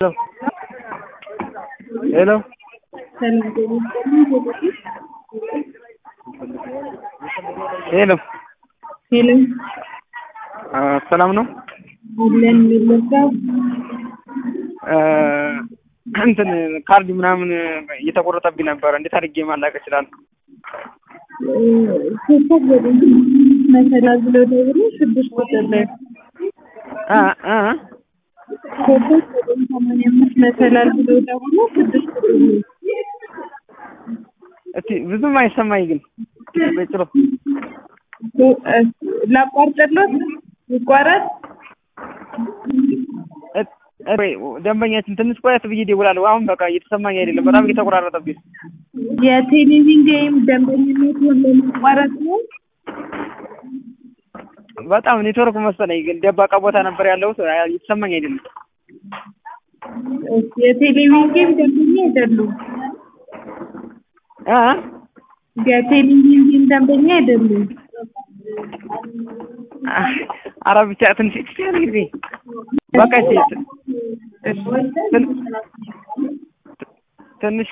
ሄሎ ሄሎ ሄሎ ሰላም ነው? አለን የሚለካው እንትን ካርድ ምናምን እየተቆረጠብኝ ነበረ። እንዴት አድርጌ ማላቅ እችላለሁ? ኮከብ ዘጠኝ መሰላል ብለው ደውሎ ስድስት ቁጥር ላይ እ እ ኮከብ ዘጠኝ ሰማንያ አምስት መሰላል ብለው ደውሎ ስድስት ቁጥር ላይ እስቲ ብዙም አይሰማኝ ግን በጭሮ ላቋርጥሎት ይቋረጥ ደንበኛችን ትንሽ ቆየት ብዬ እደውላለሁ። አሁን በቃ እየተሰማኝ አይደለም፣ በጣም እየተቆራረጠብኝ። የቴሌቪዥን ጌም ደንበኝነት ለማቋረጥ ነው። በጣም ኔትወርክ መሰለኝ፣ ግን ደባቃ ቦታ ነበር ያለሁት፣ እየተሰማኝ አይደለም። የቴሌቪዥን ጌም ደንበኛ አይደሉም። እ የቴሌቪዥን ጌም ደንበኛ አይደሉም። ኧረ ብቻ ትንሽ ያለ ጊዜ በቃ ትንሽ